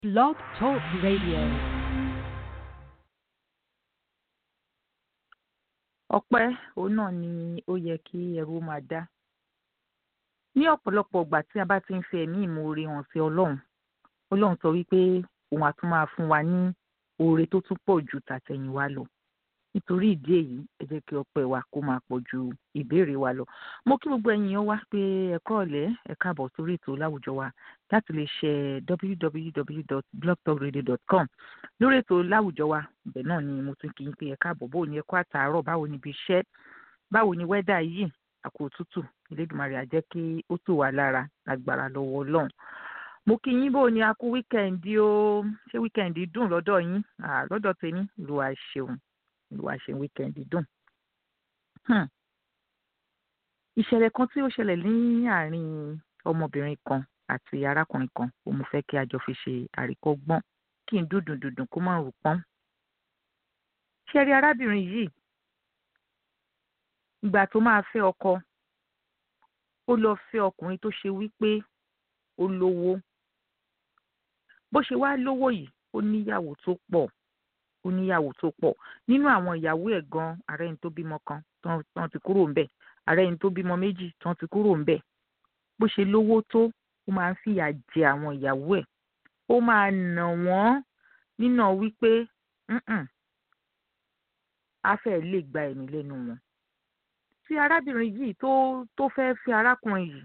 Blog Talk Radio. ọpẹ́ òun náà ni ó yẹ kí ẹrú máa dá ní ọ̀pọ̀lọpọ̀ ìgbà tí a bá ti ń fi ẹ̀mí ìmoore hàn sí ọlọ́run ọlọ́run sọ wípé òun á tún máa fún wa ní oore tó tún pọ̀ ju tàtẹ̀yìnwá lọ nítorí ìdí èyí ẹ jẹ́ kí ọpẹ́ wa kó máa pọ̀ ju ìbéèrè wa lọ mo kí gbogbo ẹ̀yin yẹn wá pé ẹ kúrọ̀lẹ́ ẹ káàbọ̀ sórí ètò láwùjọ wa láti lè ṣe www.blogtalkradio.com lórí ètò láwùjọ wa ibẹ̀ náà ni mo tún kí yín pé ẹ káàbọ̀ báwo ni ẹ kú àtàárọ̀ báwo ni ibi iṣẹ́ báwo ni wẹ́dà yìí àkó òtútù Elédùmarè á jẹ́ kí ó tù wá lára lágbára lọ́wọ́ Ọlọ́run mo kí yín bó ni a kú wíkẹ́ǹdì o ṣé wíkẹ́ǹdì dùn lọ́dọ̀ yín Ah, lọ́dọ̀ tèmi Olúwa ṣeun Olúwa ṣeun wíkẹ́ǹdì dùn. Hmm. ìṣẹ̀lẹ̀ kan tí ó ṣẹlẹ̀ ní àárín ọmọbìnrin kan àti arákùnrin kan ó mo fẹ́ kí a jọ fi ṣe àríkọ́gbọ́n kí n dúdùn dúdùn kó má rò pọ́n. ṣé ẹ rí arábìnrin yìí ìgbà tó máa fẹ́ ọkọ ó lọ fẹ́ ọkùnrin tó ṣe wípé ó lówó bó ṣe wá lówó yìí ó níyàwó tó pọ̀ ó níyàwó tó pọ̀ nínú àwọn ìyàwó ẹ̀ gan ààrẹ ẹni tó bímọ kan tán tán ti kúrò ńbẹ̀ ààrẹ ẹni tó bímọ méjì tán ti kúrò ńbẹ̀ bó ṣe lówó tó ó máa ń fìyà jẹ àwọn ìyàwó ẹ̀ ó máa nà wọ́n nínà wípé "Mm-mm, á fẹ́ lè gba ẹ̀mí lẹ́nu wọn tí arábìnrin yìí tó tó fẹ́ fi arákùnrin yìí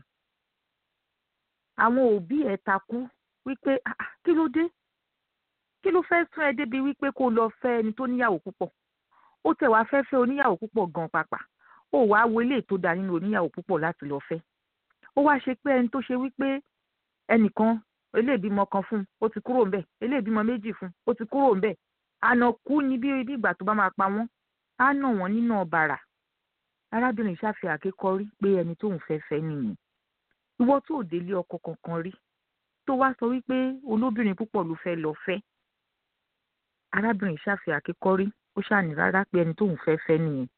àwọn òbí ẹ̀ takú wípé "Ah, ah, kí ló dé kí ló fẹ́ sún ẹ débi wípé kó lọ fẹ́ ẹni tó níyàwó púpọ̀ ó tẹ̀ wá fẹ́ fẹ́ oníyàwó púpọ̀ gan pàpà ó wàá wo eléyìí tó dáa nínú oníyàwó púpọ̀ láti lọ fẹ́ ó wá ṣe pé ẹni tó ṣe wípé ẹnìkan eléèbímọ kan fún un ó ti kúrò ńbẹ̀ eléèbímọ méjì fún un ó ti kúrò ńbẹ̀ àná kú ni bí bí ìgbà tó bá máa pa wọ́n á nà wọ́n nínú ọ̀bàrà arábìnrin ṣàfihàn àkékọ́rí pé ẹni tóun fẹ́ fẹ́ nìyẹn ìwọ tó ò délé ọkọ kankan rí tó wá sọ wípé olóbìnrin púpọ̀ ló fẹ́ lọ fẹ́ arábìnrin ṣàfihàn àkékọ́rí ó ṣàní rárá pé ẹni tóun fẹ́ fẹ́ nìyẹn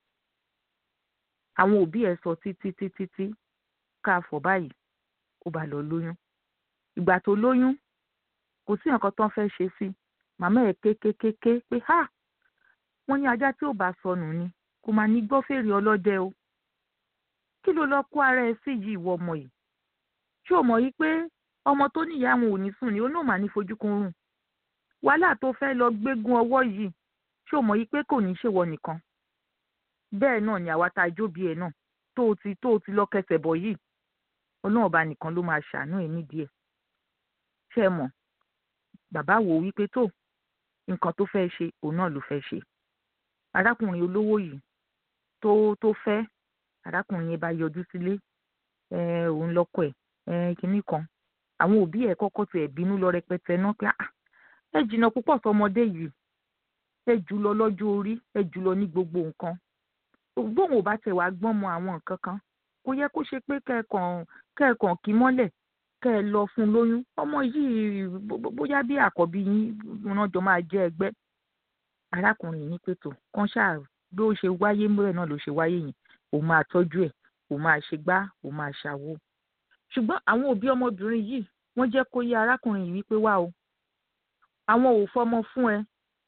àwọn òbí ẹ̀ sọ títí títí tí ká fọ̀ báyìí ó bá lọ lóyún ìgbà tó lóyún kò sí nǹkan tó ń fẹ́ ṣe sí màmá ẹ̀ kékékéké pé ha wọ́n ní ajá tí ò bá sọnù ni kò máa ní gbọ́ fèrè ọlọ́dẹ o kí ló lọ kó ara ẹ sí yìí ìwọ ọmọ yìí ṣé o mọ̀ yìí pé ọmọ tó níyàá àwọn ò ní sùn ni ó náà máa ní fojúkun rùn wàhálà tó fẹ́ lọ gbégún ọwọ́ yìí ṣé o mọ̀ yìí pé kò ní ṣèwọ nìkan bẹ́ẹ̀ náà ni àwa tá a jóbi ẹ̀ náà tó o ti tó o ti lọ kẹsẹ̀ bọ̀ yìí ọlọ́run ọba nìkan ló máa ṣàánú ẹ̀ nídìí ẹ̀ ṣé ẹ mọ̀ bàbá wò ó wípé tó nǹkan tó fẹ́ ṣe òun náà ló fẹ́ ṣe arákùnrin olówó yìí tó tó fẹ́ arákùnrin yẹn bá yọjú sílé ẹ òun lọ́kọ ẹ̀ ẹ kinní kan àwọn òbí ẹ̀ kọ́kọ́ tiẹ̀ bínú lọ rẹpẹtẹ náà pé ah ẹ jìnnà púpọ̀ sọmọdé yìí ẹ jù lọ lọ́jọ́ orí ẹ jù lọ ní gbogbo nǹkan bóun ò bá tẹ̀ wá gbọ́n mọ àwọn nǹkan kan kò yẹ kó ṣe pé kẹ́ẹ̀kan kẹ́ẹ̀kan kí mọ́lẹ̀ kẹ́ ẹ lọ fún un lóyún ọmọ yìí bóyá bí àkọ́bí yín wọn jọ máa jẹ́ ẹgbẹ́ arákùnrin ní pẹ̀tọ́ kan ṣáà bí ó ṣe wáyé múrẹ̀ náà ló ṣe wáyé yẹn òun máa tọ́jú ẹ̀ òun máa ṣe gbá òun máa ṣàwo ṣùgbọ́n àwọn òbí ọmọbìnrin yìí wọ́n jẹ́ kó yé arákùnrin yìí wípé wá o àwọn ò fọmọ fún ẹ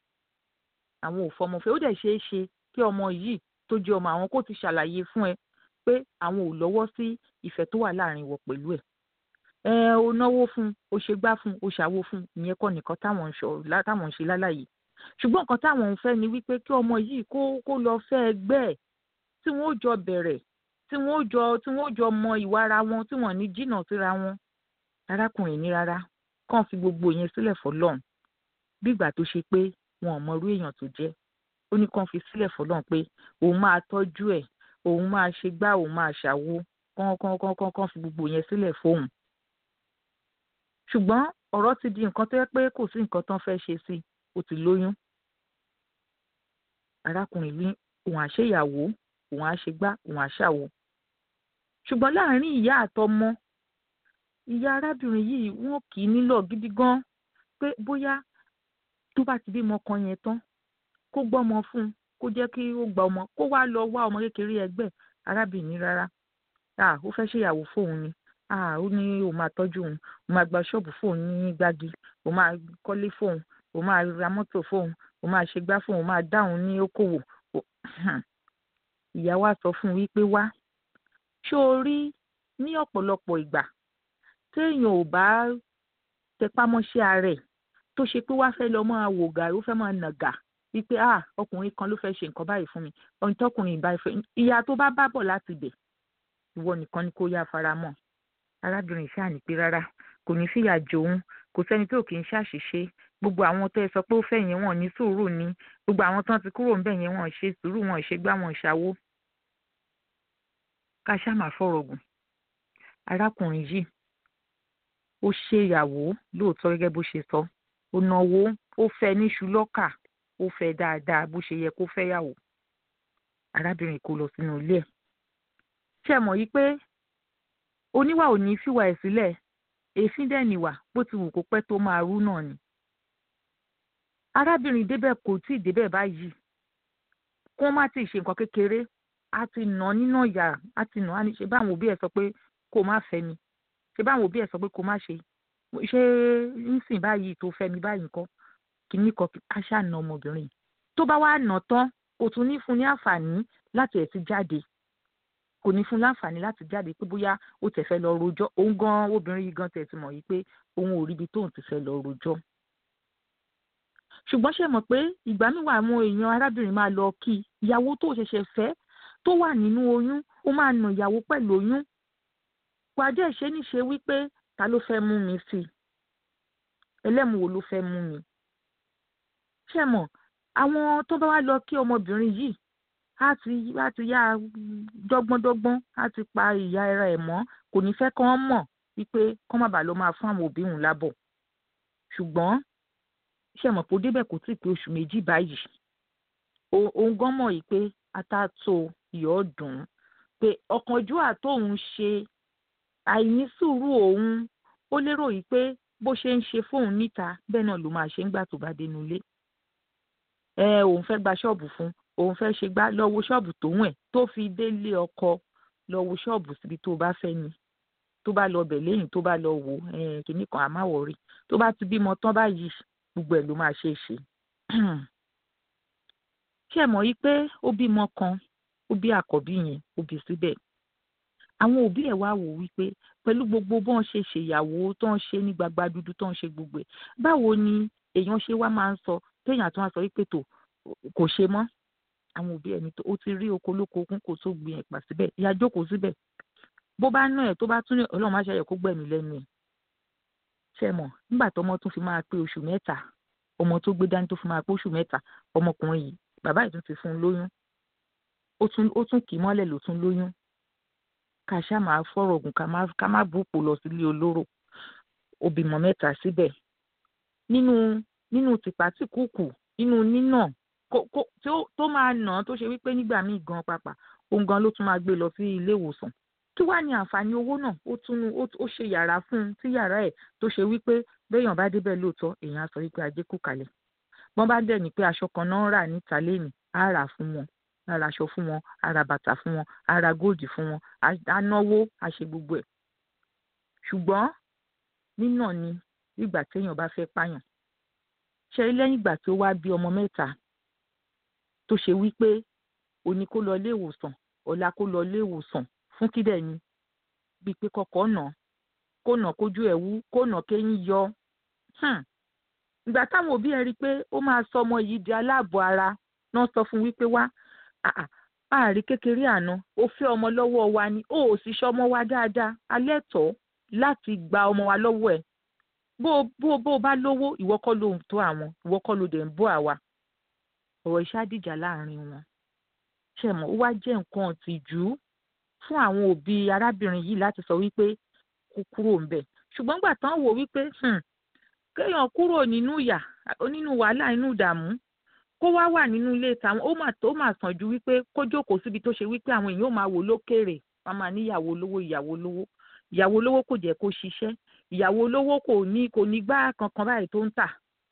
àwọn ò fọmọ fún ẹ ó dẹ̀ ṣeé ṣe kí ọmọ yìí tó jẹ́ ọmọ àwọn kó ti ṣàlàyé fún ẹ pé àwọn ò lọ́wọ́ sí ìfẹ́ tó wà láàrin wọ pẹ̀lú ẹ̀ ẹ ò náwó fún ó ṣe gbá fún ó ṣàwo fún ìyẹn kọ́ nìkan táwọn ń táwọn ń ṣe lálàyé ṣùgbọ́n nǹkan táwọn ń fẹ́ ni wípé kí ọmọ yìí kó kó lọ fẹ́ ẹgbẹ́ ẹ̀ tí wọ́n ó jọ bẹ̀rẹ̀ tí wọ́n ó jọ tí wọ́n ó jọ mọ ìwà ara wọn tí wọ́n ní jìnnà síra wọn arákùnrin ní rárá kàn fi gbogbo yẹn sílẹ̀ fọlọ́run bí ìgbà tó ṣe pé wọn ò mọ irú èèyàn tó jẹ́ ó ní kàn fi sílẹ̀ fọlọ́run pé òun máa tọ́jú ẹ̀ òun máa ṣe gbá òun máa ṣàwo kán kán kán kán kán fi gbogbo yẹn sílẹ̀ fóun ṣùgbọ́n ọ̀rọ̀ ti di nǹkan tó yẹ pé kò sí nǹkan tán fẹ́ ṣe sí ó ti lóyún arákùnrin ní òun àṣeyàwó òun àṣegbá òun àṣàwò ṣùgbọ́n láàárín ìyá àtọmọ ìyá arábìnrin yìí wọ́n kì í nílò gidi gan pé bóyá tó bá ti bímọ kan yẹn tán kó gbọ́mọ fún un kó jẹ́ kí ó gba ọmọ kó wá lọ wá ọmọ kékeré ẹgbẹ́ arábìnrin rárá ah ó fẹ́ ṣèyàwó fóun ni ah ó ní òun máa tọ́jú òun òun máa gba ṣọ́ọ̀bù fóun ní gbági òun máa kọ́lé fóun òun máa ra mọ́tò fóun òun máa ṣe gbá fóun òun máa dáhùn ní okòwò ìyá wa sọ fún un wípé wá ṣó o rí ní ọ̀pọ̀lọpọ̀ ìgbà téèyàn ò bá tẹpámọ́ṣẹ́ ara ẹ̀ tó ṣe pé wá fẹ́ lọ máa wò gàrí ó fẹ́ máa nàgà wípé ah ọkùnrin kan ló fẹ́ ṣe nǹkan báyìí fún mi ohun tọkùnrin ìbá ìfẹ́ ìyá tó bá bá bọ̀ láti bẹ̀ ìwọ nìkan ni kó yá fara mọ́ arábìnrin ṣáà ní pé rárá kò ní fìyà jòun kò sẹ́ni tó kì í ṣàṣìṣe gbogbo àwọn tó ẹ sọ pé ó fẹ́ yẹn wọ́n ní sùúrù ni gbogbo àwọn tó ti kúrò ńbẹ̀ yẹn wọ́n ṣe sùúrù wọ́n ṣe gbá wọn ṣàwó ká ṣáà máa fọ̀rọ̀ gùn arákùnrin yìí ó ṣe ìyàwó lóòótọ́ gẹ́gẹ́ bó ṣe sọ ó náwó ó fẹ́ níṣu lọ́kà ó fẹ́ dáadáa bó ṣe yẹ kó fẹ́ yàwó arábìnrin kò lọ sínú ilé ẹ̀ ṣe mọ̀ yí pé oníwà ò ní fìwà ẹ̀ sílẹ̀ èéfín dẹ̀ nìwà bó ti wù kó pẹ́ tó máa rú náà ni arábìnrin débẹ̀ kò tí ì débẹ̀ báyìí kó má tí ì ṣe nǹkan kékeré á ti nà án nínà yà á ti nà á ní ṣe báwọn òbí ẹ̀ sọ pé kó má fẹ́ mi ṣe báwọn òbí ẹ̀ sọ pé kó má ṣe ṣé nísìn báyìí tó fẹ́ mi báyìí nǹkan kìíní kan á ṣáà na ọmọbìnrin tó bá wá nà tán kò tún ní fún ní àǹfààní láti ẹ̀ ti jáde kò ní fún láǹfààní láti jáde pé bóyá ó tẹ̀ fẹ́ lọ rojọ́ òun gan obìnrin yìí gan tẹ̀ ti mọ̀ yìí pé òun ò ríbi tóun ti fẹ́ lọ rojọ́ ṣùgbọ́n ṣe mọ̀ pé ìgbà míwà àwọn èèyàn arábìnrin máa lọ kí ìyàwó tó ṣẹ̀ṣẹ̀ fẹ́ tó wà nínú oyún ó máa nà ìyàwó pẹ̀lú oyún pàdé ìṣe níṣe wípé ta ló fẹ́ mú mi sí i ẹlẹ́mu wo ló fẹ́ mú mi ṣe mọ̀ àwọn tó bá wá lọ kí ọmọbìnrin yìí á ti á ti yá dọ́gbọ́ndọ́gbọ́n á ti pa ìyá ara ẹ̀ mọ́ kò ní fẹ́ kán mọ̀ wípé kán má bàa lọ máa fún àwọn òbí òun lábọ̀ ṣùgbọ́n ṣe mọ̀ pé ó débẹ̀ kò tí ì pé oṣù méjì báyìí òun gan mọ̀ yìí pé atátó ìyọ́ dùn ún pé ọ̀kánjúwà tóun ṣe àìní sùúrù òun ó lérò yìí pé bó ṣe ń ṣe fóun níta bẹ́ẹ̀ náà ló máa ṣe ń gbà tó bá dénú ilé ẹ òun fẹ́ gba ṣọ́ọ̀bù fún òun fẹ́ ṣe gbá lọ wo ṣọ́ọ̀bù tóun ẹ̀ tó fi délé ọkọ lọ wo ṣọ́ọ̀bù síbi tó bá fẹ́ ni tó bá lọ bẹ̀ lẹ́yìn tó bá lọ wò kìnnì kan àmáwọ̀ rí tó bá ti bímọ tán báyìí gbogbo ẹ̀ ló máa ṣe é ṣe. ṣé ẹ mọ̀ yí pé ó bímọ kan ó bí àkọ́bí yẹn ó bí síbẹ̀ àwọn òbí ẹ̀ wá wò wípé pẹ̀lú gbogbo bọ́n ṣe ṣèyàwó tó ń ṣe ní gbagba dúdú tó ń ṣe gbogbo ẹ̀ báwo ni èèyàn ṣe wá máa ń sọ téèyàn tó wá sọ wípé tó kò ṣe mọ́ àwọn òbí ẹ̀ ní tó ó ti rí oko lóko okun kò tó gbin ẹ̀pà síbẹ̀ ìyá jókòó síbẹ̀ bó bá ná ẹ̀ tó bá tún ní ọlọ́run má ṣàyẹ̀ kó gbẹ̀mí lẹ́nu ẹ̀ ṣe mọ̀ nígbà tọmọ tún fi máa pé oṣù mẹ́ta ọmọ tó gbé dání tó fi máa pé oṣù mẹ́ta ọmọkùnrin yìí bàbá yìí tún ti fún un lóyún ó tún kì í mọ́lẹ̀ ló tún lóyún ká ṣá máa fọ̀rọ̀ gùn ká má bùpò lọ sílé olóró ó bímọ mẹ́ta síbẹ̀ nínú nínú tìpátìkùkù nínú nínà tó máa nà án tó ṣe wípé nígbà míì gan pàpà òun gan ló tún máa gbé lọ sí ilé ìwòsàn kí wàá ní àǹfààní owó náà ó tún ó ṣe yàrá fún un tí yàrá ẹ̀ tó ṣe wípé béèyàn bá débẹ̀ lóòótọ́ èèyàn á sọ wípé ajé kù kalẹ̀ wọ́n bá dẹ̀ ní pé aṣọ kan náà ń rà níta lẹ́nìí á rà fún wọn á ra aṣọ fún wọn á ra bàtà fún wọn á ra góòdì fún wọn á náwó á ṣe gbogbo ẹ̀ ṣùgbọ́n nínà ni ìgbà téèyàn bá fẹ́ pààyàn ṣe lẹ́yìn ìgbà tó wá bí ọmọ mẹ́ta tó ṣe wípé òní kó lọ ilé ìwòsàn ọ̀la kó lọ ilé ìwòsàn fún kídẹ̀ ni bíi pé kọ́kọ́ nà kó nà kójú ẹ̀ wú kó nà kéyìn yọ ìgbà táwọn òbí ẹ̀ rí i pé ó máa sọ ọmọ yìí di aláàbọ̀ ara náà sọ fún wípé wá àárí kékeré àná ó fẹ́ ọmọ lọ́wọ́ wa ni ó ò sì ṣọmọ wa dáadáa alẹ́ tọ́ láti gba ọmọ wa lọ́wọ́ ẹ̀ bó bó bó bá lówó ìwọ kọ́ ló ń tó àwọn ìwọ kọ́ ló dẹ̀ ń bọ́ àwa ọ̀rọ̀ iṣẹ́ àdìjà láàrin wọn ṣẹ̀mọ̀ ó wá jẹ́ nǹkan ọ̀tìjú fún àwọn òbí arábìnrin yìí láti sọ wípé kó kúrò ń bẹ̀ ṣùgbọ́n gbà tán wò wípé kéèyàn kúrò nínú ìyà nínú wàhálà inú ìdààmú kó wá wà nínú ilé tàwọn ó mà tó mà sàn ju wípé kó jókòó síbi tó ṣe wípé àwọn èèyàn ó máa wò lókèrè wọn máa ní ìyàwó lówó ìyàwó lówó ìyàwó lówó kò jẹ́ kó ṣiṣẹ́ ìyàwó lówó kò ní kò ní gbá kankan báyìí tó ń tà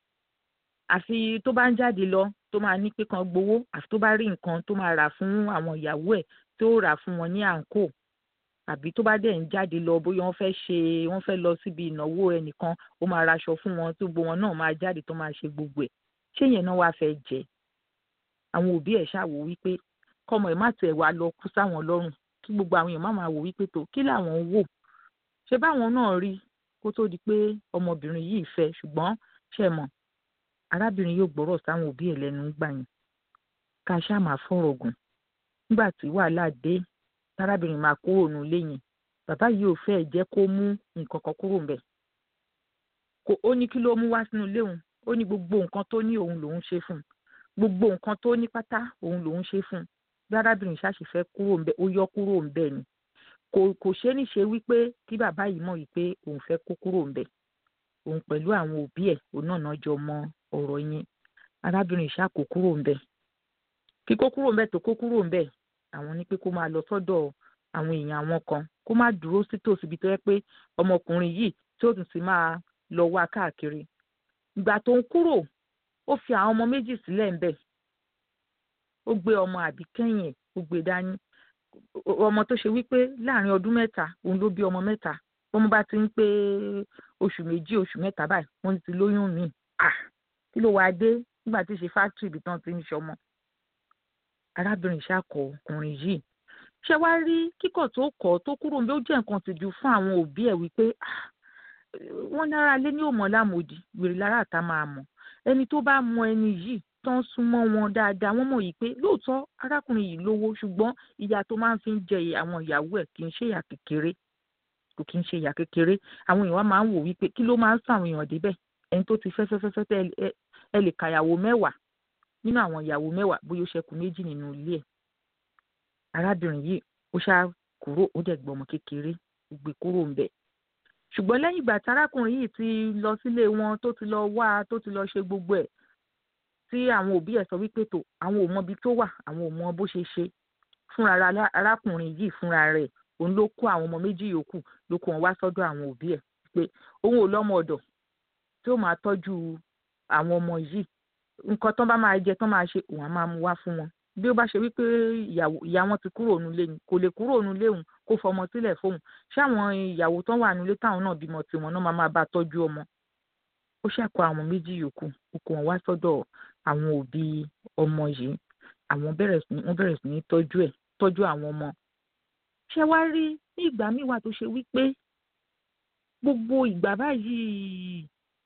àfi tó bá ń jáde lọ tó máa ní pé kan gbowó àfi tó bá rí nǹkan tó máa rà fún àwọn ìyàwó ẹ̀ tó rà fún wọn ní àǹkó àbí tó bá dẹ̀ ń jáde lọ bóyá wọ́n fẹ́ ṣe wọ́n fẹ́ lọ síbi ìnáwó ẹnìkan ó máa raṣọ fún wọn tó gbogbo wọn náà máa jáde tó máa ṣe gbogbo ẹ̀ ṣé yẹn náà wàá fẹ́ jẹ àwọn òbí ẹ̀ ṣáà wò wípé kọ́mọ ẹ̀ má tiẹ̀ wá lọ kú sáwọn lọ́rùn kí gbogbo àwọn èèyàn má máa wò wípé tó kí làwọn ń wò ṣé báwọn náà rí kó tó di pé ọmọbìnrin yìí fẹ́ ṣùgbọ́n ṣe mọ̀ arábìnrin yóò gbọ́rọ̀ sáwọn òbí ẹ̀ lẹ́nu gbà yẹn ká ṣáà máa fọ̀rọ̀ gùn nígbà tí wàhálà dé tárábìnrin máa kúrò nù lẹ́yìn bàbá yìí ò fẹ́ jẹ́ kó mú nǹkan kan kúrò ńbẹ̀ kò ó ní kí ló mú wá sínú ilé òun ó ní gbogbo nǹkan tó ní òun lòun ṣe fún un gbogbo nǹkan tó ní pátá òun lòun ṣe fún un bí arábìnrin ṣáàṣì fẹ́ kúrò ńbẹ̀ ó yọ kúrò ńbẹ̀ ni kò kò ṣe é ní ṣe wípé kí bàbá yìí mọ̀ wípé òun fẹ́ kó kúrò ńbẹ̀ òun pẹ̀lú àwọn òbí ẹ̀ òun náà náà jọ mọ ọ̀rọ̀ yẹn arábìnrin ṣáà kó kúrò ńbẹ̀ kíkó kúrò ńbẹ̀ tó kó kúrò ńbẹ̀ àwọn ní pé kó máa lọ sọ́dọ̀ àwọn èèyàn àwọn kan kó má dúró sí tòsí ibi tó yẹ pé ọmọkùnrin yìí tí ó tún ti máa lọ wá káàkiri ìgbà tó ń kúrò ó fi àwọn ọmọ méjì sílẹ̀ ńbẹ̀ ó gbé ọmọ àbíkẹ́yìn ẹ̀ ó gbé dání ọmọ tó ṣe wípé láàrin ọdún mẹ́ta òun ló bí ọmọ mẹ́ta bọ́mọ bá ti ń pé oṣù méjì oṣù mẹ́ta báyìí wọ́n ti lóyún mi à kí ló wáá dé nígbà tí ṣe fáktírì ibi tán ti ń ṣọmọ arábìnrin ìṣàkọ ọkùnrin yìí ṣé wàá rí kíkọ̀ tó kọ̀ tó kúrò níbi ó jẹ́ nǹkan tìjú fún àwọn òbí ẹ̀ wípé wọ́n nára lé ní òmò lámòdì wèrè lára àtà máa mọ̀ ẹni tó bá mọ ẹni yìí tán súnmọ́ wọn dáadáa wọ́n mọ̀ yìí pé lóòótọ́ arákùnrin yìí lówó ṣùgbọ́n ìyà tó máa ń fi jẹ àwọn ìyàwó ẹ̀ kì í ṣe ìyà kékeré kò kì í ṣe ìyà kékeré àwọn èèyàn máa ń wò wípé kí ló máa ń sàn àwọn èèyàn débẹ̀ ẹni tó ti fẹ́ fẹ́ fẹ́ fẹ́ ẹ lè kàyàwó mẹ́wàá nínú àwọn ìyàwó mẹ́wàá bóyá ó ṣẹ́kù méjì nínú ilé ẹ̀ arábìnrin yìí ó ṣáà kúrò ó dẹ̀ gbọ́mọ kékeré ó gbé kúrò ń bẹ̀ ṣùgbọ́n lẹ́yìn ìgbà tí arákùnrin yìí ti lọ sílé wọn tó ti lọ wá tó ti lọ ṣe gbogbo ẹ̀ tí àwọn òbí ẹ̀ sọ wípé tó àwọn ò mọ ibi tó wà àwọn ò mọ bó ṣe ṣe fúnra arákùnrin yìí fúnra rẹ̀ òun ló kó àwọn ọmọ méjì yòókù ló kó wọn wá sọ́dọ̀ àwọn òbí ẹ̀ pé òun ò lọ́mọ ọ̀dọ̀ tí ó máa tọ́jú àwọn ọmọ yìí nǹkan tán bá máa jẹ tán máa ṣe òun á máa mú wá fún wọn bí ó bá ṣe wípé ìyá wọn ti kúrò nílé ni kò lè kúrò nílé òun kó fọmọ sílẹ̀ fóun ṣáwọn ìyàwó tán wà nílé táwọn náà bímọ tiwọn náà máa máa bá tọ́jú ọmọ ó ṣàkó àwọn méjì yòókù ó kó wọn wá sọ́dọ̀ àwọn òbí ọmọ yìí àwọn bẹ̀rẹ̀ sí wọ́n bẹ̀rẹ̀ sí ní tọ́jú ẹ̀ tọ́jú àwọn ọmọ ṣé wá rí ní ìgbà míì wà tó ṣe wípé gbogbo ìgbà báyìí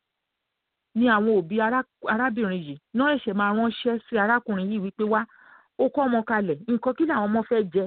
ni àwọn òbí arábìnrin yìí náà ẹ̀ṣẹ̀ máa ránṣẹ́ sí arákùnrin yìí wípé wá ó kọ́ ọmọ kalẹ̀ nǹkan kí làwọn ọmọ fẹ́ jẹ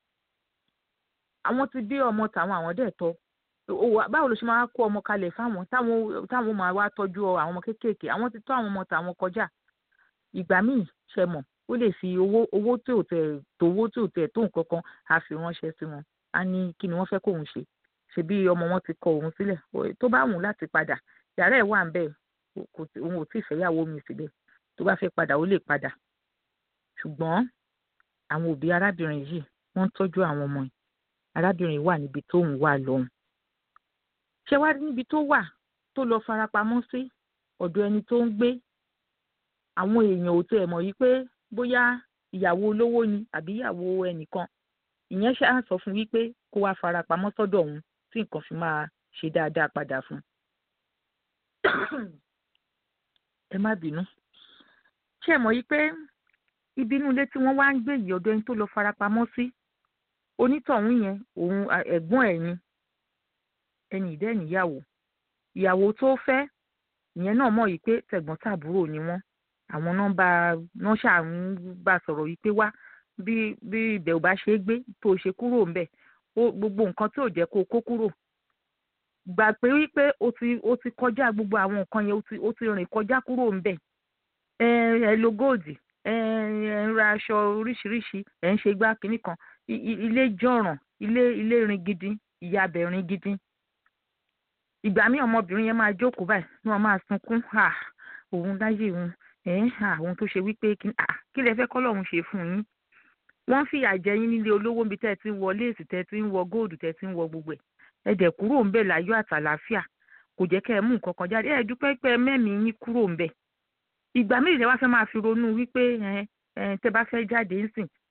àwọn ti bí ọmọ tàwọn àwọn dẹ̀ tọ́ báwo ló ṣe máa kó ọmọ kalẹ̀ fáwọn táwọn táwọn máa wá tọ́jú àwọn ọmọ kéékèèké àwọn ti tọ́ àwọn ọmọ tàwọn kọjá ìgbà míì ṣe mọ̀ ó lè fi owó owó tí ò tẹ̀ tówó tí ò tẹ̀ tó nǹkan kan á fi ránṣẹ́ sí wọn á ní kí ni wọ́n fẹ́ kóun ṣe ṣebí ọmọ wọn ti kọ òun sílẹ̀ tó bá wùn láti padà yàrá ẹ̀ wà ń bẹ́ẹ̀ kò tí òun ò tí ì fẹ́yàwó mi síbẹ̀ tó bá fẹ́ padà ó lè padà ṣùgbọ́n àwọn òbí arábìnrin yìí wọ́n ń tọ́jú àwọn ọmọ yìí arábìnrin wà níbi tóun wà lọ́hùn ṣé wá níbi tó wà tó lọ farapamọ́ sí ọ̀dọ̀ ẹni tó ń gbé àwọn èèyàn ò tẹ̀ mọ̀ yìí pé bóyá ìyàwó olówó ni àbí ìyàwó ẹnìkan ìyẹn ṣáà sọ fún wípé kó wá farapamọ́ sọ́dọ̀ òun tí nǹkan fi máa ṣe dáadáa padà fún un ẹ má bínú ṣé ẹ mọ̀ yí pé ibi inú ilé tí wọ́n wá ń gbé yìí ọ̀dọ̀ ẹni tó lọ farapamọ́ sí onítọ̀hún yẹn òun ẹ̀gbọ́n ẹ̀ ni ẹni ìdẹ́ níyàwó ìyàwó tó fẹ́ ìyẹn náà mọ̀ yí pé tẹ̀gbọ́n tàbúrò ni wọ́n àwọn náà bá wọn ṣáà ń bá sọ̀rọ̀ yìí pé wá bí bí ibẹ̀ ò bá ṣe é gbé tó ṣe kúrò ńbẹ̀ gbogbo nǹkan tí ò jẹ́ kó kó kúrò gbà pé wípé o ti o ti kọjá gbogbo àwọn nǹkan yẹn o ti o ti rìn kọjá kúrò ńbẹ̀ ẹ ẹ lo góòdì ẹ ẹ ń ra aṣọ oríṣiríṣi ẹ ń ṣe gbá kínní kan ilé jọ̀ràn ilé ilé rin gidi ìyá abẹ rin gidi ìgbà míì ọmọbìnrin yẹn máa jókòó báyìí ni wọn máa sunkún à òun láyé òun ẹ àwọn tó ṣe wípé kí lẹ fẹ́ kọ́ lọ́hún ṣe fún yín wọ́n fìyà jẹ yín nílé olówó níbi tẹ́ ẹ ti ń wọ léèsì tẹ́ ẹ ti ń wọ góòdù tẹ́ ẹ ti ń wọ gbogbo ẹ̀ ẹ dẹ̀ kúrò ń bẹ̀ láyọ̀ àtàlàáfíà kò jẹ́ kẹ́ ẹ mú nǹkan kan jáde ẹ dúpẹ́ pé mẹ́mìí yín kúrò ń bẹ̀ ìgbà méjì wá fẹ́ máa fi ronú wípé ẹ ẹ tẹ́ bá fẹ́ jáde ńsìn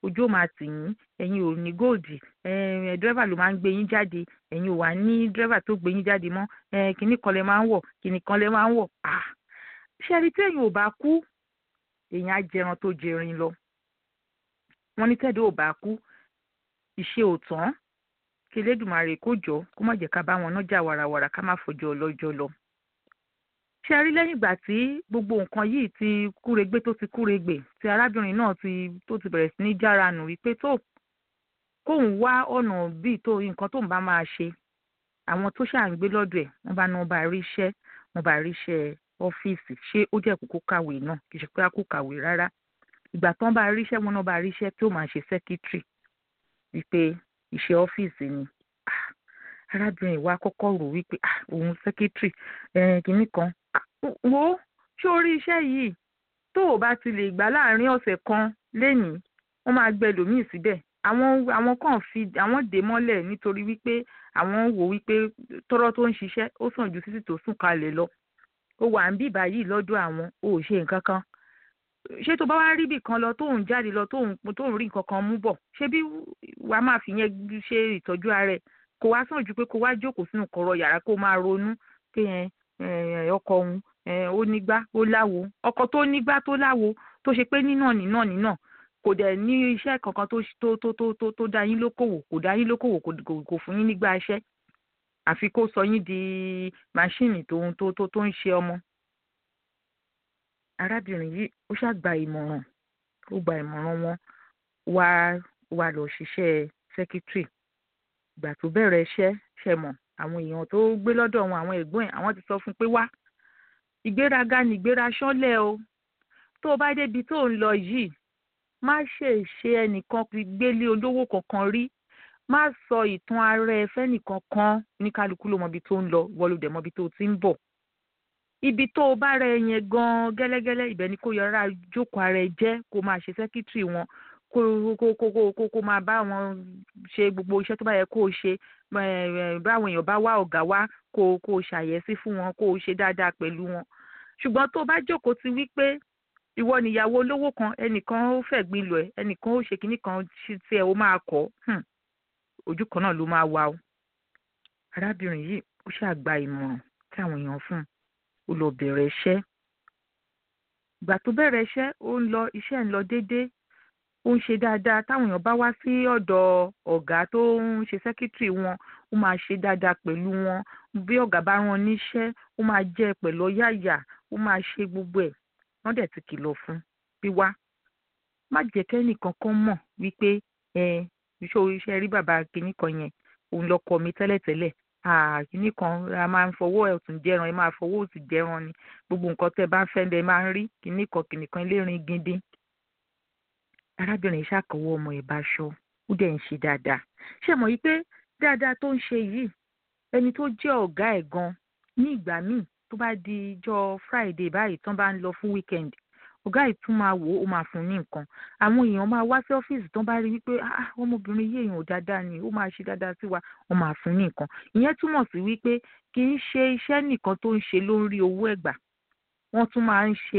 ojú ò máa tì yín ẹ̀yin ò ní góòdì dírẹ́fà ló máa ń gbé yín jáde ẹ̀yin ò wá ní dírẹ́fà tó gbé yín jáde mọ́ kínní kan lẹ máa ń wọ̀ kínní kan lẹ máa ń wọ̀ ṣẹ́ni tí ẹ̀yin ò bá kú èèyàn á jẹran tó jẹrin lọ wọ́n ní tẹ́ẹ̀dọ́ ò bá kú ìṣe ò tán kí Elédùmarè kó jọ kó má jẹ́ ká bá wọn nájà wàràwàrà ká má fọjọ́ ọlọ́jọ́ lọ ṣe rí lẹ́yìn ìgbà tí gbogbo nǹkan yìí ti kúregbé tó ti kúregbè tí arábìnrin náà ti tó ti bẹ̀rẹ̀ sí ní jára nù wípé tó kóun wá ọ̀nà bíi tó nǹkan tóun bá máa ṣe àwọn tó ṣà ń gbé lọ́dọ̀ ẹ̀ wọ́n bá ní wọ́n bá rí iṣẹ́ wọ́n bá rí iṣẹ́ ọ́fíìsì ṣé ó jẹ́ kókó kàwé náà kì í ṣe pé a kò kàwé rárá ìgbà tán bá rí iṣẹ́ wọn náà bá rí iṣẹ́ tó máa ṣe sẹ́kítírì wípé iṣẹ́ ọ́fíìsì ni arábìnrin wa kọ́kọ́ rò wípé òun sẹ́kítírì kìíní kan wo ṣé orí iṣẹ́ yìí tó o bá ti lè gbà láàrin ọ̀sẹ̀ kan lénìí wọ́n máa gbẹ lòmíì síbẹ̀ àwọn àwọn kan fi àwọn dè mọ́lẹ̀ nítorí wípé àwọn wò wípé tọ́rọ́ tó ń ṣiṣẹ́ ó sàn ju títí tó sùn kalẹ̀ lọ ó wà ń bí báyìí lọ́dọ̀ àwọn ò ṣe nǹkan kan ṣé tó bá wá rí bì kan lọ tóun jáde lọ tóun tóun rí nǹkan kan mú bọ̀ ṣé bí wàá máa fi yẹn ṣe ìtọ́jú ara ẹ̀ kò wá sàn ju pé kó wá jókòó sínú kọ̀rọ̀ yàrá kó máa ronú pé yẹn ọkọ òun ó nígbá ó láwo ọkọ tó nígbá tó láwo tó ṣe pé nínà nínà nínà kò dẹ̀ ní iṣẹ́ kankan tó tó tó tó tó dá yín lókòwò kò dá yín lókòwò kò fún yín nígbà iṣẹ́ àfi kó sọ yín di máṣíìnì tó tó tó tó ń ṣe ọmọ. arábìnrin yìí ó ṣàgbà ìmọ̀ràn ó gba ìmọ̀ràn wọn wá wá lọ ṣiṣẹ́ sẹ́kítírì ìgbà tó bẹ̀rẹ̀ iṣẹ́ ṣe mọ̀ àwọn èèyàn tó gbé lọ́dọ̀ wọn àwọn ẹ̀gbọ́n ẹ̀ àwọn ti sọ fún pé wá ìgbéraga nìgbéra ṣánlẹ̀ o tó o bá débi tó ń lọ yìí má ṣe ṣe ẹnìkan fi gbélé olówó kankan rí má sọ ìtàn ara ẹ fẹ́nìkan kan ní kálukú ló mọbi tó ń lọ wọlé dẹ̀ mọbi tó ti ń bọ̀ ibi tó o bá rẹ yẹn gan gẹ́lẹ́gẹ́lẹ́ ibẹ̀ ni kó yọra jókòó ara ẹ jẹ́ kó máa ṣe sẹ́kítírì wọn kó kó kó kó kó máa bá wọn ṣe gbogbo iṣẹ́ tó bá yẹ kó o ṣe báwọn èèyàn bá wá ọ̀gá wá kó kó o ṣàyẹ̀sí fún wọn kó o ṣe dáadáa pẹ̀lú wọn ṣùgbọ́n tó o bá jókòó ti wí pé ìwọ nìyàwó olówó kan ẹnìkan ó fẹ̀gbin lọ ẹ ẹnìkan ó ṣe kinní kan tí ẹ ó máa kọ́ ojú kan náà ló máa wà o arábìnrin yìí ó ṣàgbà ìmọ̀ràn tí àwọn èèyàn fún un ó lọ bẹ̀rẹ̀ iṣẹ́ ìgbà tó bẹ̀rẹ̀ iṣẹ́ ó ń lọ iṣẹ́ ń lọ déédéé ó ń ṣe dáadáa táwọn èèyàn bá wá sí ọ̀dọ̀ ọ̀gá tó ń ṣe sẹ́kítírì wọn ó máa ṣe dáadáa pẹ̀lú wọn bí ọ̀gá bá rán níṣẹ́ ó máa jẹ́ pẹ̀lú ọ̀yàyà ó máa ṣe gbogbo ẹ̀ wọ́n dẹ̀ ti kìlọ̀ fún bí wá má jẹ́ kẹ́nìkan kan mọ̀ wípé ẹ iṣẹ́ iṣẹ́ rí bàbá kìíní kan yẹn òun lọkọ mi tẹ́lẹ̀tẹ́lẹ̀ kìíní kan a máa ń fọwọ́ ọ̀tún jẹran ẹ máa fọwọ́ òsì jẹran ni gbogbo nǹkan tẹ́ bá fẹ́ ẹ máa ń rí kìíní kan kìíní kan lérin gidi arábìnrin ṣàkọwọ́ ọmọ ẹ̀ bá aṣọ ó dẹ̀ ń ṣe dáadáa ṣé mọ̀ yí pé dáadáa tó ń ṣe yìí ẹni tó jẹ́ ọ̀gá ẹ̀ gan ní ìgbà míì tó bá di ijọ́ friday báyìí tán bá ń lọ fún weekend ọ̀gá yìí tún máa wò ó máa fún ní nǹkan àwọn èèyàn máa wá sí ọ́fíìsì tán bá rí wípé ah ọmọbìnrin yìí èèyàn ò dáadáa ni ó máa ṣe dáadáa sí wa wọ́n máa fún ní nǹkan ìyẹn túmọ̀ sí wípé kì í ṣe iṣẹ́ nìkan tó ń ṣe ló ń rí owó ẹ̀gbà wọ́n tún máa ń ṣe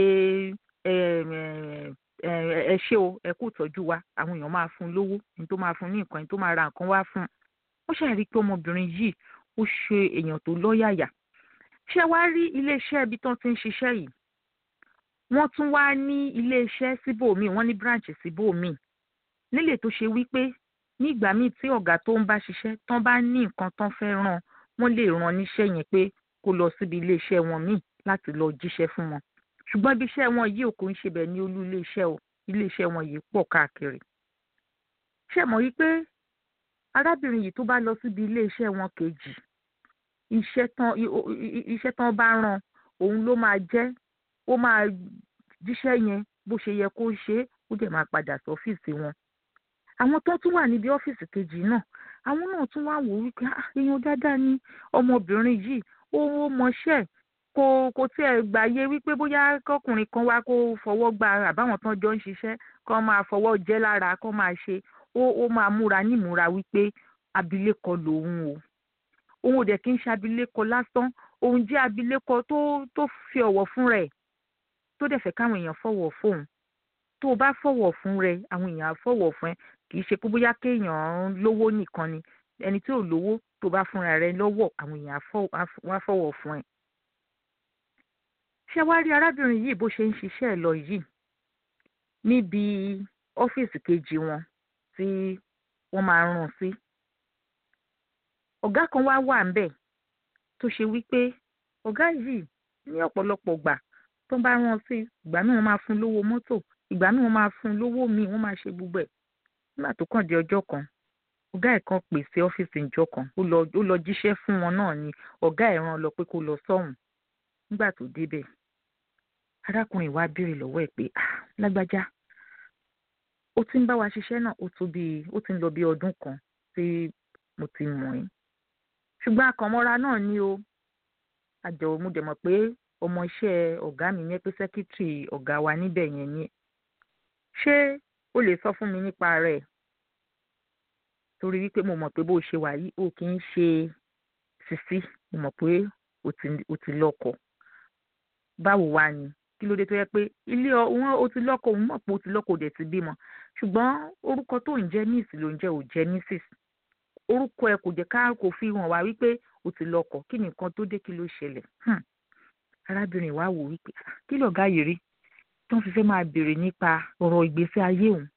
ẹ ṣé o ẹ kú ìtọ́jú wa àwọn èèyàn máa fún un lówó ní tó máa fún un ní nǹkan ní tó máa ra nǹkan wá fún un ó ṣàrí pé ọmọbìnrin yìí ó ṣe èèyàn tó lọ́yàyà ṣé wàá rí iléeṣẹ́ ibi tán ti ń ṣiṣẹ́ yìí wọ́n tún wá ní iléeṣẹ́ síbòmíì wọ́n ní branch síbòmíì nílé tó ṣe wípé ní ìgbà míì tí ọ̀gá tó ń bá ṣiṣẹ́ tán bá ní nǹkan tán fẹ́ ràn wọ́n lè ràn níṣẹ́ yẹn pé kó lọ síbi iléeṣẹ́ wọn míì láti lọ jíṣẹ́ fún wọn ṣùgbọ́n ibi iṣẹ́ wọn yìí ò kò ń ṣe bẹ̀ ní olú iléeṣẹ́ o iléeṣẹ́ wọn yìí pọ̀ káàkiri ṣé mọ̀ wípé arábìnrin yìí tó bá lọ síbi iléeṣẹ́ wọn kejì iṣẹ́ tán iṣẹ́ tán bá ràn òun ló máa jẹ́ ó máa jíṣẹ́ yẹn bó ṣe yẹ kó ṣe é ó dẹ̀ máa padà sí ọ́fíìsì wọn. àwọn tó tún wà níbi ọ́fíìsì kejì náà àwọn náà tún wá wò wípé èèyàn dáadáa ni ọmọbìnrin yìí ó mọṣẹ́ kò kò tiẹ̀ gbàyè wípé bóyá kọkùnrin kan wá kó fọwọ́ gba àbáwọn tán jọ ń ṣiṣẹ́ kó máa fọwọ́ jẹ́ lára kó máa ṣe ó ó máa múra nímúra wípé abilékọ lòun o òun ò dẹ̀ kí ń ṣe abilékọ lásán òun jẹ́ abilékọ tó tó fi ọ̀wọ̀ fún rẹ̀ tó dẹ̀ fẹ́ káwọn èèyàn fọwọ́ fóun tó o bá fọ̀wọ̀ fún rẹ àwọn èèyàn á fọ̀wọ̀ fún ẹ kì í ṣe pé bóyá kéèyàn lówó nìkan ni ẹni tí ò lówó tó bá fúnra rẹ lọ́wọ́ àwọn èèyàn á fọ̀wọ̀ fún ẹ. ṣé wàá rí arábìnrin yìí bó ṣe ń ṣiṣẹ́ ẹ̀ lọ yìí níbi ọ́fíìsì kejì wọn tí wọ́n máa ń rán sí. ọ̀gá kan wá wà ń bẹ̀ tó ṣe wípé ọ̀gá yìí ní ọ̀pọ̀lọpọ̀ gbà tó bá rán sí ìgbà míì wọ́n máa fún lówó mọ́tò ìgbà míì wọ́n máa fún lówó míì wọ́n máa ṣe gbogbo ẹ̀ nígbà tó kàn di ọjọ́ kan ọ̀gá ẹ̀ kan pè sí ọ́fíìsì ìjọ kan ó lọ ó lọ jíṣẹ́ fún wọn náà ni ọ̀gá ẹ̀ rán lọ pé kó lọ sọ́hùn nígbà tó débẹ̀ arákùnrin wa béèrè lọ́wọ́ ẹ̀ pé ah lágbájá ó ti ń bá wa ṣiṣẹ́ náà ó tó bíi ó ti ń lọ bí ọdún kan tí mo ti mọ̀ ẹ́ ṣùgbọ́n akànmọ́ra náà ni o àjọ mo dẹ̀ mọ̀ pé ọmọ iṣẹ́ ọ̀gá mi yẹn pé sẹ́kítírì ọ̀gá wa níbẹ̀ yẹn ni ṣé o lè sọ fún mi nípa rẹ̀ torí wípé mo mọ̀ pé bó o ṣe wà yìí o kì í ṣe sisi mo mọ̀ pé o ti lọ́kọ báwo wá ni kí ló dé tó yẹ pé ilé wọn o ti lọ́kọ òun mọ̀ pé o ti lọ́kọ òdẹ̀ ti bímọ ṣùgbọ́n orúkọ tó ń jẹ́ miss ló ń jẹ́ ò jẹ́ mrs orúkọ ẹ kò jẹ́ ká kò fi hàn wá wípé o ti lọ́kọ kí ni nǹkan tó dé kí ló ṣẹlẹ̀ arábìnrin wa wò wípé kí lọ̀gá yìí rí tí wọ́n fi fẹ́ máa béèrè nípa ọ̀rọ̀ ìgbésí ayé òun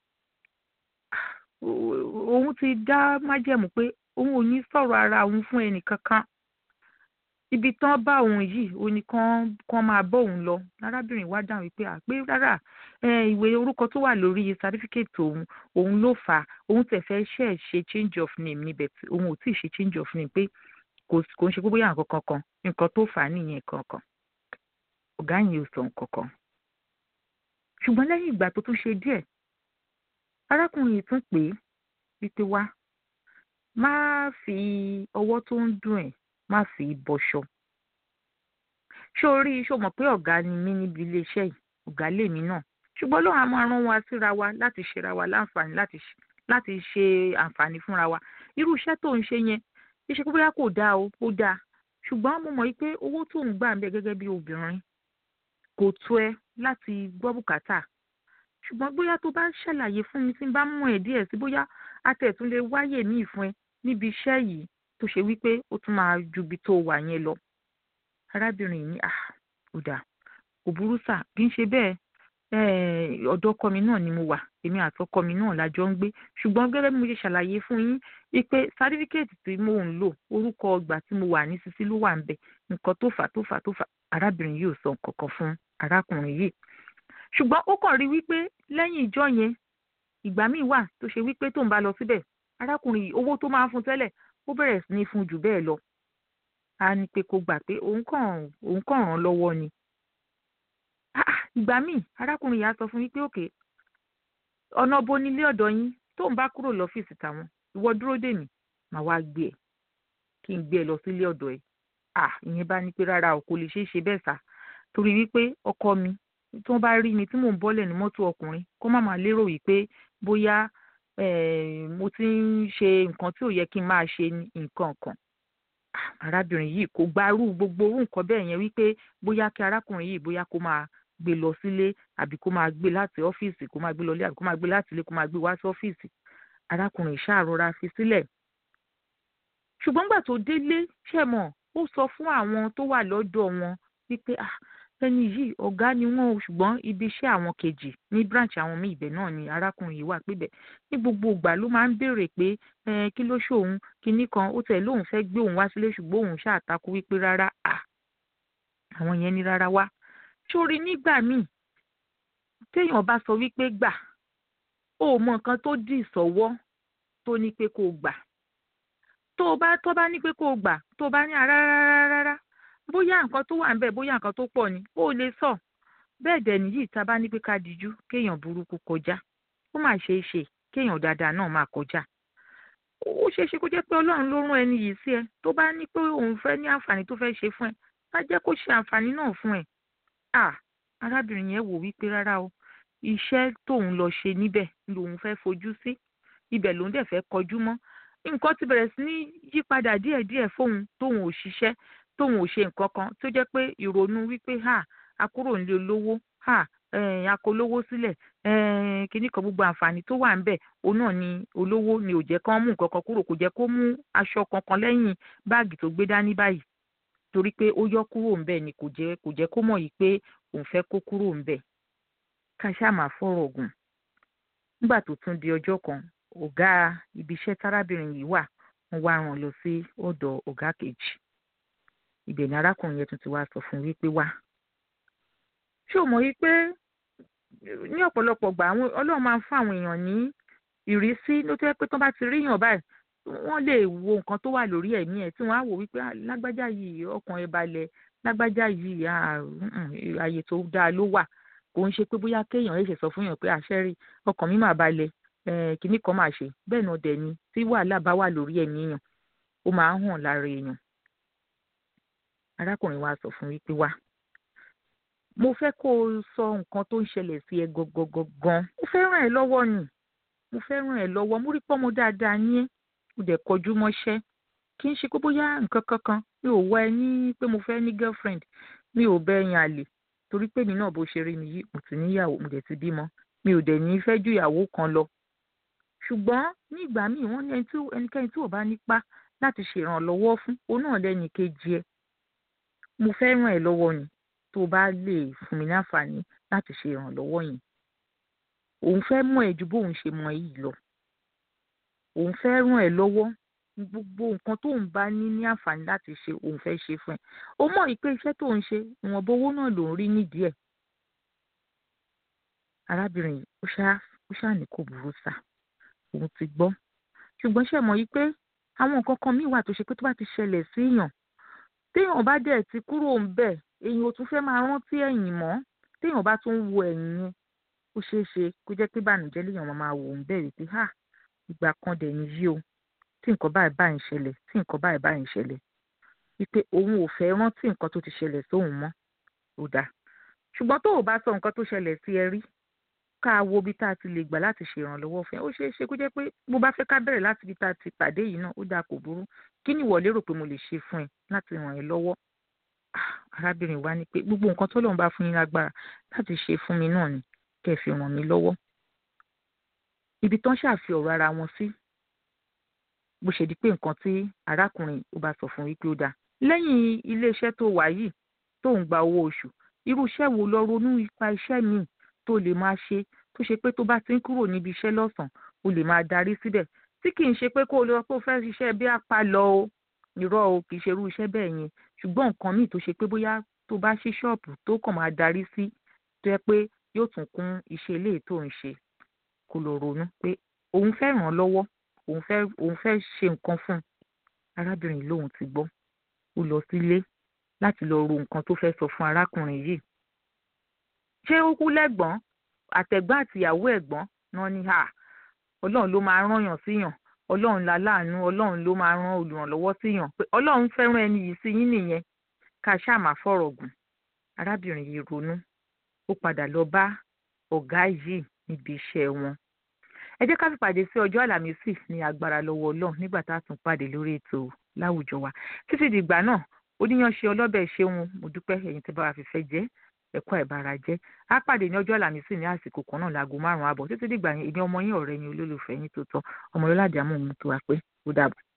òun ti dá májẹ̀mú pé òun ò ní sọ̀rọ̀ ara òun fún ẹnì kankan ibi tán bá òun yìí ó ní kán kán máa bọ́ òun lọ arábìnrin wa dáhùn wípé àpé rárá ìwé orúkọ tó wà lórí sátífíkẹ́tì òun òun ló fà á òun tẹ̀ fẹ́ ṣe é ṣe change of name níbẹ̀ tí òun ò tíì ṣe change of name pé kò kò ń ṣe pé bóyá nǹkan kankan nǹkan tó fà á nìyẹn kankan ọ̀gá yìí ò sọ nǹkan kan ṣùgbọ́n lẹ́yìn ìgbà tó tún ṣe díẹ̀ arákùnrin yìí tún pè é wípé wá má fi ọwọ́ tó ń dùn ẹ̀ má fi bọṣọ. ṣé o rí ṣó mọ̀ pé ọ̀gá ni mí níbi iléeṣẹ́ yìí ọ̀gá lèmi náà ṣùgbọ́n lóun á máa rán wa síra wa láti ṣera wa láǹfààní láti ṣe àǹfààní fúnra wa irú iṣẹ́ tó ń ṣe yẹn iṣẹ́ pé bóyá kò dáa o ó dáa ṣùgbọ́n mo mọ̀ pé owó tó ń gbà ń bẹ gẹ́gẹ́ bí obìnrin kò tó ẹ láti gbọ́ bùkátà ṣùgbọ́n bóyá tó bá ṣàlàyé fún mi tí n bá mú ẹ̀ díẹ̀ sí bóyá atẹ̀tún lè wáyè ní ìfún ẹ níbi iṣẹ́ yìí tó ṣe wípé ó tún máa ju ibi tó wà yẹn lọ. arábìnrin yìí ah ó dà kò burú sà kì í ṣe bẹ́ẹ̀ ọ̀dọ̀ ọkọ mi náà ni mo wà èmi àti ọkọ mi náà lájọ ń gbé ṣùgbọ́n gẹ́gẹ́ bí mo ṣe ṣàlàyé fún yín wípé sátífíkẹ́ẹ̀tì tí mò ń lò orúkọ ọgbà tí mo wà ní sisi ló wà ń bẹ̀ nǹkan tó fà tó fà tó fà arábìnrin yìí ò sọ nǹkan kan fún arákùnrin yìí ṣùgbọ́n ó kàn rí wípé lẹ́yìn ìjọ yẹn ìgbà míì wà tó ṣe wípé tó ń bá lọ síbẹ̀ arákùnrin yìí owó tó máa ń fún tẹ́lẹ̀ ó bẹ̀rẹ̀ sí ní fún jù bẹ́ẹ̀ lọ a ní pé kó gbà pé òun kàn òun kàn ràn lọ́wọ́ ni ìgbà míì arákùnrin yìí á sọ fún wípé òkè ọ̀nà bo nílé ọ̀dọ̀ yín tó ń bá kúrò lọ́fíìsì tàwọn ìwọ dúró dè mí màá wá gbé ẹ kí n gbé ẹ lọ sílé ọ̀dọ̀ ẹ à ìyẹn bá ní pé rárá o kò lè ṣeé ṣe bẹ́ẹ̀ sá torí wípé ọkọ mi tí wọ́n bá rí mi tí mò ń bọ́lẹ̀ ní mọ́tò ọkùnrin kó má máa lérò wípé bóyá mo ti ń ṣe nǹkan tí ò yẹ kí n máa ṣe nǹkan kan arábìnrin yìí kò gbárù gbogbo orú nǹkan bẹ́ẹ̀ yẹn wípé bóyá kí arákùnrin yìí bóyá kó máa gbé lọ sílé àbí kó máa gbé láti ọ́fíìsì kó máa gbé lọlé àbí kó máa gbé láti ilé kó máa gbé wá sí ọ́fíìsì arákùnrin ṣàrora fi sílẹ̀ ṣùgbọ́n gbà tó délé ṣẹ̀mọ̀ ó sọ fún àwọn tó wà lọ́dọ̀ wọn wípé ah ẹni yìí ọ̀gá ni wọ́n o ṣùgbọ́n ibi iṣẹ́ àwọn kejì ní branch àwọn míì ibẹ̀ náà ni arákùnrin yìí wà pébẹ̀ ní gbogbo ìgbà ló máa ń béèrè pé kí ló ṣòun kinní kan ó tẹ̀ lóun fẹ́ gbé òun wá sílé ṣùgbọ́n òun ṣàtakú wípé rárá à àwọn yẹn ní rárá wá sórí nígbà míì téèyàn bá sọ wípé gbà ó mọ nǹkan tó dì sọ́wọ́ tó ní pé kó gbà tó bá tó bá ní pé kó gbà tó bá ní rárá rárá rárá bóyá nǹkan tó wà ń bẹ̀ bóyá nǹkan tó pọ̀ ni ó lè sọ bẹ́ẹ̀ dẹ̀ nìyí tá a bá ní pé ká dijú kéèyàn burúkú kọjá ó mà ṣe é ṣe kéèyàn dáadáa náà máa kọjá ó ṣeé ṣe kó jẹ́ pé ọlọ́run ló rán ẹni yìí sí ẹ tó bá ní pé òun fẹ́ ní àǹfààní tó fẹ́ ṣe fún ẹ á jẹ́ kó ṣe àǹfààní náà fún ẹ à arábìnrin yẹn wò wípé rárá o iṣẹ́ tóun lọ ṣe níbẹ̀ lòun fẹ́ fojú sí ibẹ̀ lòun dẹ̀ fẹ́ kọjú mọ́ nǹkan ti bẹ̀rẹ̀ sí ní yípadà díẹ̀díẹ̀ fóun tóun ò ṣiṣẹ́ tóun ò ṣe nǹkan kan tó jẹ́ pé ìrònú wípé ha akúrò nílé olówó ha akólówó sílẹ̀ kíní kan gbogbo àǹfààní tó wà ń bẹ̀ òun náà ni olówó ni ò jẹ́ kán mú nǹkan kan kúrò kò jẹ́ kó mú aṣọ kankan lẹ́yìn báàgì tó gbé dání báyìí torí pé ó yọ kúrò ń bẹ̀ ni kò jẹ́ kò jẹ́ kó mọ̀ yìí pé òun fẹ́ kó kúrò ń bẹ̀ ká ṣáà máa fọ̀rọ̀ gùn nígbà tó tún di ọjọ́ kan ọ̀gá ibi iṣẹ́ tárábìnrin yìí wà wọ́n wá rán lọ sí ọ̀dọ̀ ọ̀gá kejì ibẹ̀ ni arákùnrin yẹn tún ti wá sọ fún wípé wá ṣé o mọ̀ wípé ní ọ̀pọ̀lọpọ̀ gbà àwọn ọlọ́run máa ń fún àwọn èèyàn ní ìrísí ló tẹ́ pé tó bá ti ríyàn báyìí wọ́n lè wo nǹkan tó wà lórí ẹ̀mí ẹ̀ tí wọ́n á wò wípé lágbájá yìí ọkàn ẹ̀ balẹ̀ lágbájá yìí ààyè tó dáa ló wà kò ń ṣe pé bóyá kéèyàn ẹ̀ṣẹ̀ sọ fún yàn pé àṣẹ rí ọkàn mi máa balẹ̀ kìíní kan máa ṣe bẹ́ẹ̀ náà dẹ̀ ni tí wàhálà bá wà lórí ẹ̀mí èèyàn ó máa ń hàn lára èèyàn arákùnrin wa sọ fún wípé wá mo fẹ́ kó o sọ nǹkan tó ń ṣẹlẹ̀ sí ẹ gangan mo fẹ́ ràn ẹ́ lọ́wọ́ ni mo fẹ́ ràn ẹ́ lọ́wọ́ mo rí pọ́nmọ dáadáa ní ẹ́ mo dẹ̀ kọjú mọ́ṣẹ́ kì í ṣe pé bóyá nǹkan kankan mi ò wá ẹ ní pé mo fẹ́ ní girlfriend mi ò bẹ́ ẹ̀yìn àlè torí pé mi náà bó ṣe rí mi yìí mo ti níyàwó mo dẹ̀ ti bímọ mi ò dẹ̀ ní fẹ́ ju ìyàwó kan lọ ṣùgbọ́n ní ìgbà míì wọ́n ní ẹnikẹ́ni tí ò bá nípa láti ṣèrànlọ́wọ́ fún òun náà lẹ́ni kejì ẹ mo fẹ́ ràn ẹ́ lọ́wọ́ ni tó bá lè fún mi láǹfààní láti ṣe ìrànlọ́wọ́ yẹn òun fẹ́ mọ̀ ẹ́ ju bóun ṣe mọ̀ yìí lọ òun fẹ́ ràn ẹ́ lọ́wọ́ gbogbo nǹkan tóun bá ní ní àǹfààní láti ṣe òun fẹ́ ṣe fún ẹ ó mọ̀ yìí pé iṣẹ́ tóun ṣe ìwọ̀nba owó náà lòún rí nídìí ẹ̀ arábìnrin yìí ó ṣáà ó ṣáà ní kò burú sá òun ti gbọ́ ṣùgbọ́n ṣe mọ̀ yìí pé àwọn nǹkan kan míì wà tó ṣe pé tó bá ti ṣẹlẹ̀ síyàn téèyàn bá dẹ̀ ti kúrò ń bẹ̀ èyàn ò tún fẹ́ máa rántí ẹ̀yìn mọ́ téèyàn bá tún wo ẹ̀yìn yẹn ó ṣeé ṣe kó jẹ́ pé bànújẹ́ léèyàn máa wò ń bẹ̀ wípé ha ìgbà kan dẹ̀ ní yí o tí nǹkan báyìí báyìí ń ṣẹlẹ̀ tí nǹkan báyìí báyìí ń ṣẹlẹ̀ wípé òun ò fẹ́ rántí nǹkan tó ti ṣẹlẹ̀ sóun mọ́ ó dáa ṣùgbọ́n tó o bá sọ nǹkan tó ṣẹlẹ̀ sí ẹ rí ká wo bí tá a ti lè gbà láti ṣèrànlọ́wọ́ fún ẹ ó ṣeé ṣe kó jẹ́ pé bó bá fẹ́ ká bẹ̀rẹ̀ láti bí tá a ti pàdé yìí náà ó dáa kò burú kí ni ìwọ lérò pé mo lè ṣe fún ẹ láti ràn ẹ́ lọ́wọ́ arábìnrin wa ní pé gbogbo nǹkan tó lóun bá fún yín lágbára láti ṣe fún mi náà ni kẹ́ ẹ fi ràn mí lọ́wọ́ ibi tán ṣàfi ọ̀rọ̀ ara wọn sí bó ṣe di pé nǹkan tí arákùnrin ó bá sọ fún wípé ó dáa lẹ́yìn iléeṣẹ́ tó wà yìí tó ń gba owó oṣù irú iṣẹ́ wo lọ ronú ipa iṣẹ́ míì tó lè máa ṣe tó ṣe pé tó bá ti ń kúrò níbi iṣẹ́ lọ́sàn-án o lè máa darí síbẹ̀ tí kì í ṣe pé kó o lọ pé o fẹ́ ṣiṣẹ́ bí apá lọ o irọ́ o kì í ṣe irú iṣẹ́ bẹ́ẹ̀ yẹn ṣùgbọ́n nǹkan míì tó ṣe pé bóyá tó bá ṣí ṣọ́ọ̀bù tó kàn máa darí sí tó yẹ pé yóò tún kún iṣẹ́ ilé tó ń ṣe kó lọ ronú pé òun fẹ́ ràn án lọ́wọ́ òun fẹ́ òun fẹ́ ṣe nǹkan fún un arábìnrin lòun ti gbọ́ ó lọ sílé láti lọ ro nǹkan tó fẹ́ sọ fún arákùnrin yìí ṣé ó kú lẹ́gbọ̀n àtẹ̀gbọ́n àtìyàwó ẹ̀gbọ́n náà ni ha ọlọ́run ló máa rányàn síyàn ọlọ́run la láàánú ọlọ́run ló máa rán olùrànlọ́wọ́ síyàn pé ọlọ́run fẹ́ràn ẹni yìí sí yín nìyẹn ká ṣáà má fọ̀rọ̀ gùn arábìnrin yìí ronú ó padà lọ bá ọ̀gá yìí níbi iṣẹ́ wọn ẹ jẹ́ ká fi pàdé sí ọjọ́ àlàmísì ní agbára lọ́wọ́ ọlọ́run nígbà tá a tún pàdé lórí ètò láwùjọ wa títí dìgbà náà oníyanṣe ọlọ́bẹ̀ ṣeun mo dúpẹ́ ẹ̀yin tí bá wa fìfẹ́ jẹ́ ẹ̀kọ́ ẹ̀bára jẹ́ á pàdé ní ọjọ́ àlàmísì ní àsìkò kan náà láago márùn-ún àbọ̀ títí dìgbà yẹn ìní ọmọ yín ọ̀rẹ́ yín olólùfẹ́ yín tó tọ́ ọmọ yọlá àdìámọ̀ ohun tó wà pé ó dàbọ̀.